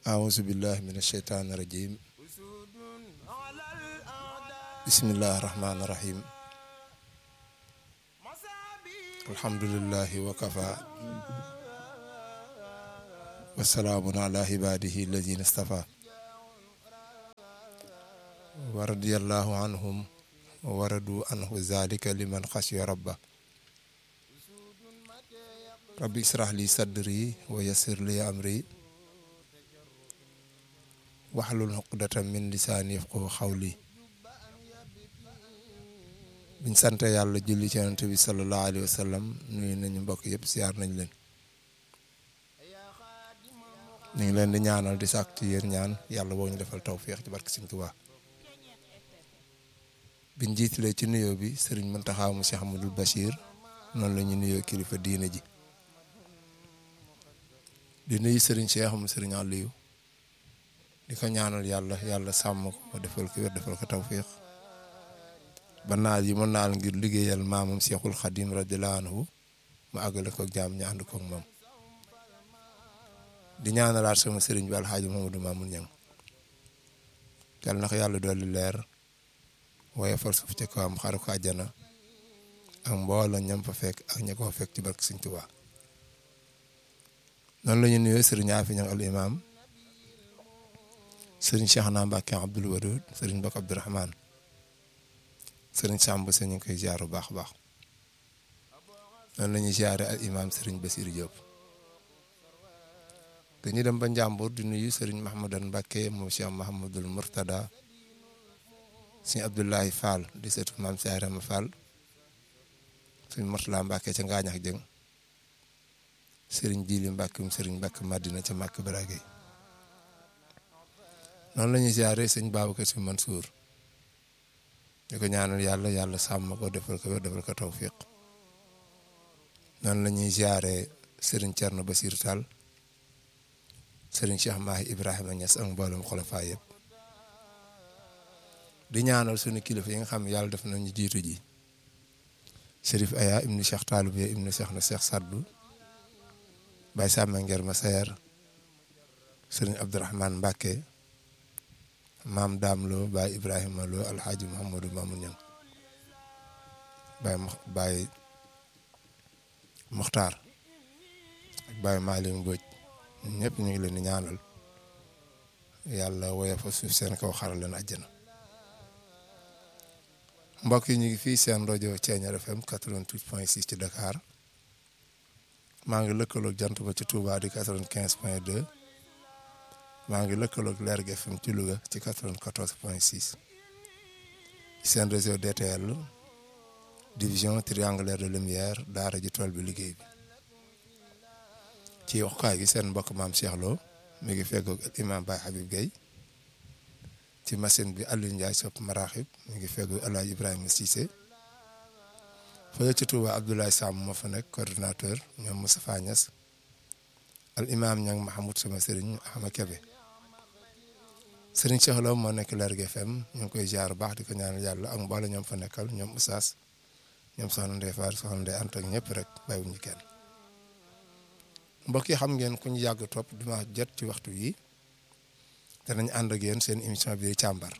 أعوذ بالله من الشيطان الرجيم بسم الله الرحمن الرحيم الحمد لله وكفى والسلام على عباده الذين اصطفى ورضي الله عنهم وردوا عنه ذلك لمن خشي ربه ربي اشرح لي صدري ويسر لي أمري waxlul xuqdatan min lisaani yafqahu xawli biñ sant yàlla julli ci yonent bi sallallahu alayhi wa sallam nuyu nañu mbokk yëpp siyaar nañ leen ñu ngi leen di ñaanal di sàkk ci yéen ñaan yàlla boo ñu defal tawféex ci barke Sëriñ Tuubaa biñ jiitalee ci nuyoo bi sëriñ Muntaxa mu Cheikh Amadou Bachir noonu la ñu nuyoo kilifa diine ji di nuyu sëriñ Cheikh mu sëriñ Aliou di ko ñaanal yàlla yàlla sàmm ko defal ko wér defal ko tawfiq ba naal yi mu naal ngir liggéeyal maamam Seexul Xadim radiyallaahu anhu mu àggale ko jaam ñu ànd koog moom di ñaanalaat sama sëriñ bi alxaaji Mamadou Mamoun Ñang yal na ko yàlla dolli leer waaye far suuf ca kawam xaru ko àjjana ak mbooloo ñam fa fekk ak ña ko fa fekk ci barke Sëriñ Tuubaa noonu la ñu nuyoo sëriñ Afi Ñang al imam sëriñ Cheikh naa Mbacke Abdoul Wadoud sëriñ Bokk Abdourahmane sëriñ Samb sa ñu ngi koy ziar bu baax a baax noonu la ñuy ziare al imam sëriñ Bassirou Diop dañuy dem ba Njàmbur di nuyu sëriñ Mahamadan Mbacke moom Cheikh Mahamadul Mourtada sëriñ Abdoulaye Fall di seetu maam Saarama Fall sëriñ Mourtala Mbacke ca Ngaañax Jëng sëriñ Jili Mbacke um sëriñ Mbacke Madina ca Màkk Baragay noonu la ñuy ziare sëñ Babacar Si Mansour di ko ñaanal yàlla yàlla sàmm ko defal ko wér defal ko tawfiq noonu la ñuy ziare sëriñ Thierno Basir Tall sëriñ Cheikh Mahi Ibrahima Niass ak mboolem xolofaa yëpp di ñaanal suñu kilifa yi nga xam ne yàlla def nañu jiitu ji Chérif Aya ibnu Cheikh Taloubé ibnu Cheikh na Cheikh Saddu Baye Sàmma Nger ma Sayer sëriñ Abdourahmane Mbacke maam daam loo baay ibrahima loo alxaaji muhammadu mamun ñang baay baay muxtaar ak baay maalim mbóoj ñëpp ñu ngi leen di ñaanal yàlla woye fa suuf seen kaw xaral leen àjjana mbokk yi ñu ngi fii seen rajo Thiéniere FM 88.6 ci Dakar maa ngi lëkkaloog jant ba ci Touba di 95.2 maa ngi lëkkaloog Lergui FM ci Louga ci 94 point 6 seen réseau DTL division triangulaire de lumière daara ji tool bi liggéey bi ci waxukaay gi seen mbokk maam Cheikh Lo mi ngi feggoog imam Baye Habib Gueye ci machine bi Aliou Ndiaye sopp maraxib mi ngi feggoog El Hadj Ibrahima Cissé fële ci Touba Abdoulaye Sam moo fa nekk coordinateur ñoom Moustapha Niass al imam ñang Mahamoud sama sëriñ Ahma Kebe sëriñ Cheikh Lo moo nekk Lergui FM ñu ngi koy ziar baax di ko ñaanal yàlla ak mboole ñoom fa nekkal ñoom Oustaz ñoom soxna Ndeye Fall soxna Ndeye Anta ak ñëpp rek bàyyiwuñu kenn mbokk yi xam ngeen ku ñu yàgg topp dimanche jot ci waxtu yi danañ ànd ak yéen seen émission bi càmbar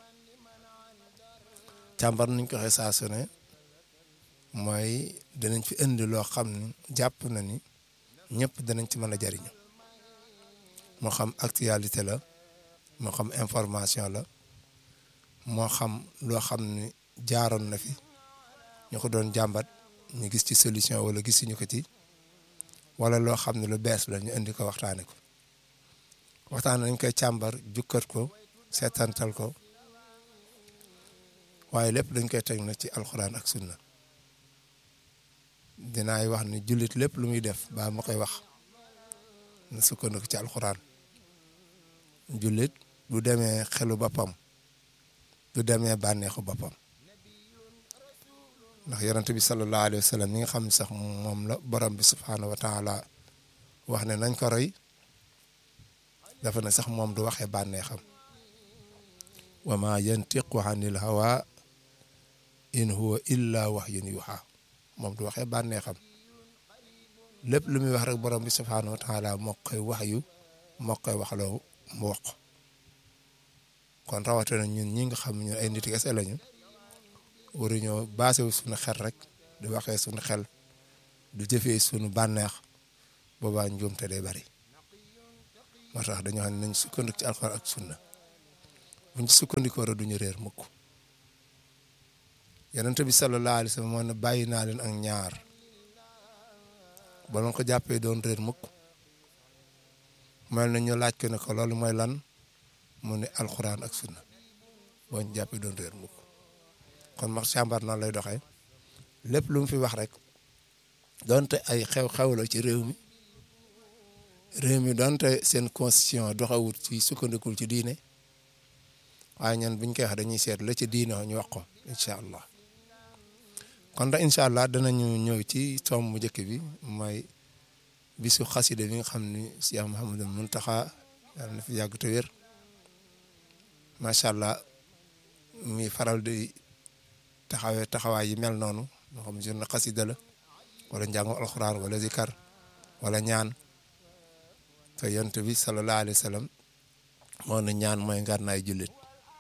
càmbar nuñ ko waxee saa su ne mooy danañ fi indi loo xam ne jàpp na ni ñëpp danañ ci mën a jariñu moo xam actualité la moo xam information la moo xam loo xam ne jaaroon na fi ñu ko doon jàmbat ñu gis ci solution wala gisuñu ko ci wala loo xam ne lu bees la ñu indi ko waxtaane ko waxtaan nañ koy càmbar jukkat ko seetantal ko waaye lépp dañ koy teg na ci alxuraan ak sunna dinaay wax ni jullit lépp lu muy def baa ma koy wax na sukkandiku ci alxuraan jullit du demee xelu boppam du demee bànneexu boppam ndax yonent bi sallallahu alayhi wa sallam mi nga xam ne sax moom la borom bi subhaanahu wa taala wax ne nañ ko roy dafa ne sax moom du waxee bànneexam wa ma yantiqu anil hawa in huwa illa wahyun yuha moom du waxee bànneexam lépp lu muy wax rek borom bi subhaanahu wa taala moo koy wax yu moo koy waxloo mu wax kon rawatina ñun ñi nga xam ñun ay nit kese lañu waruñoo basé wu suñu xel rek di waxee suñu xel du jëfee suñu bànneex boobaa njuumte day bari moo tax dañoo xam ne nañ sukkandiku ci alxuraan ak sunna buñ ci sukkandikoo rek duñu réer mukk yonent bi sallallahu alayhi wa sallam moo ne bàyyi naa leen ak ñaar ba ma ko jàppee doon réer mukk mel na ñu laaj ko ne ko loolu mooy lan mu ne alxuraan ak sunna boo ñu jàppee doon réer mukk kon max càmbar noonu lay doxee lépp lu mu fi wax rek donte ay xew-xew la ci réew mi réew mi donte seen constitution doxawut ci sukkandikul ci diine waaye ñun buñ koy wax dañuy seet la ci diine ñu wax ko incha allah kon da incha allah danañu ñëw ci tomb mu njëkk bi mooy bisu xasida bi nga xam ni Cheikh Mouhamadou Mountakha yàlla na fi yàgg te wér macha allah mi faral di taxawee taxawaay yi mel noonu moo xam journée xasida la wala njàngu alxuraan wala zikar wala ñaan te yont bi sallallahu alayhi wa sallam moo ne ñaan mooy ngànnaay jullit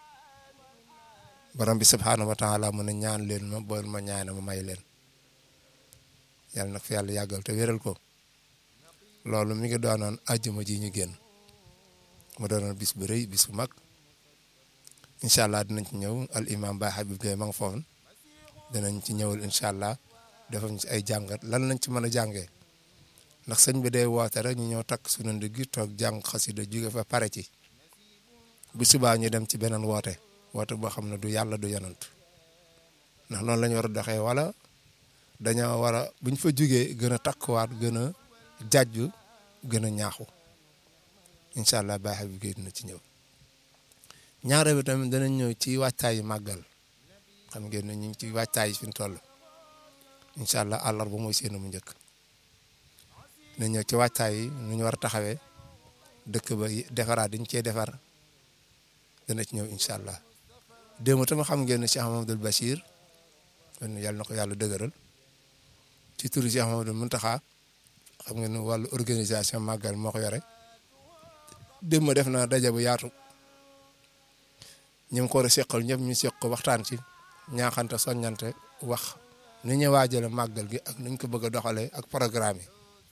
borom bi subhaanahu wa taala mu ne ñaan leen ma bool ma ñaane ma may leen yàlla nag fi yàlla yàggal te wéral ko loolu mi ngi doonoon àjjuma ji ñu génn mu doonoon bis bu rëy bis bu mag incha allah dinañ ci ñëw al imam Baye Habib Gueye ma nga foofu dinañ ci ñëwal incha allah defal ci ay jàngat lan lañ ci mën a jàngee ndax sëñ bi day woote rek ñu ñëw takk suñu ndigg toog jàng xasida jóge fa pare ci bu subaa ñu dem ci beneen woote woote boo xam ne du yàlla du yanant ndax noonu la ñu war a doxee wala dañoo war a buñ fa jugee gën a takkuwaat gën a jàjju gën a ñaaxu incha allah Baye Habib Gueye dina ci ñëw ñaare bi tamit danañ ñëw ci wàccaayu màggal xam ngeen ne ñu ngi ci wàccaay fi ñu toll incha allah àllarba mooy seen mu njëkk dinañ ñëw ci wàccaay yi nu ñu war a taxawee dëkk ba defaraat diñ cee defar dana ci ñëw incha allah démb tamit xam ngeen ne Cheikh Mamadou Bachir kon yàlla na ko yàlla dëgëral ci turu Cheikh Mamadou Mountakha xam ngeen ne wàllu organisation màggal moo ko yore démb def na daje bu yaatu. ñu ngi ko war a seqal ñëpp ñu seq ko waxtaan ci ñaaxante soññante wax ni ñu waajale màggal gi ak nuñ ko bëgg a doxalee ak programme yi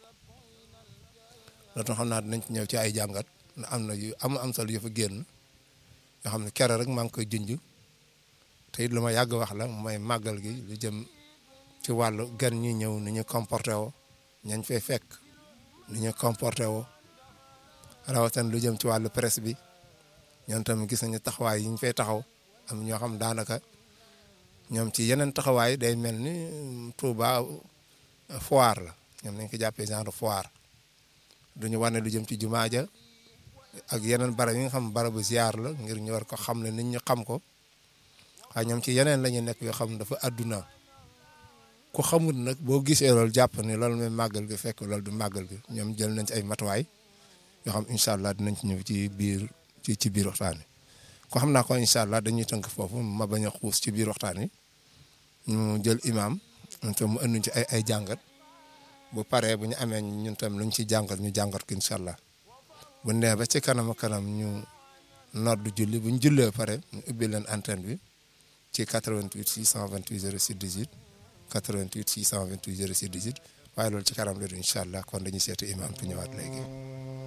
loolu xam naa dinañ ci ñëw ci ay jàngat am na yu am am solo yu fa génn yoo xam ne kere rek maa ngi koy junj te it lu ma yàgg wax la mooy màggal gi lu jëm ci wàllu gan ñi ñëw ni ñu comporté woo ñañ fay fekk ni ñu comporté woo rawatina lu jëm ci wàllu presse bi. ñoom tamit gis nañu taxawaay yi ñu fay taxaw am ñoo xam daanaka ñoom ci yeneen taxawaay day mel ni Touba foire la ñoom nañ ko jàppee genre foire duñu wane lu jëm ci jumaa ja ak yeneen barab yi nga xam barabu ziar la ngir ñu war ko xam ne nit ñi xam ko waaye ñoom ci yeneen la ñu nekk yoo xam dafa àdduna ku xamul nag boo gisee loolu jàpp ni loolu mooy màggal gi fekk loolu du màggal gi ñoom jël nañ ci ay matuwaay yoo xam incha allah dinañ ci ñëw ci biir. ci ci biir waxtaan wi ko xam naa ko incha allah dañuy tënk foofu ma bañ a xuus ci biir waxtaan wi ñu jël imam ñun tam mu ënduñ ci ay ay jàngat bu paree bu ñu amee ñun tam luñ ci jàngat ñu jàngat ko incha allah bu nee ba ci kanam kanam ñu nodd julli bu ñu jullee pare ñu ubbi leen antenne bi ci 88 628 06 18 88 628 06 18 waaye loolu ci kanam la du incha allah kon dañuy seeti imam tu ñëwaat léegi.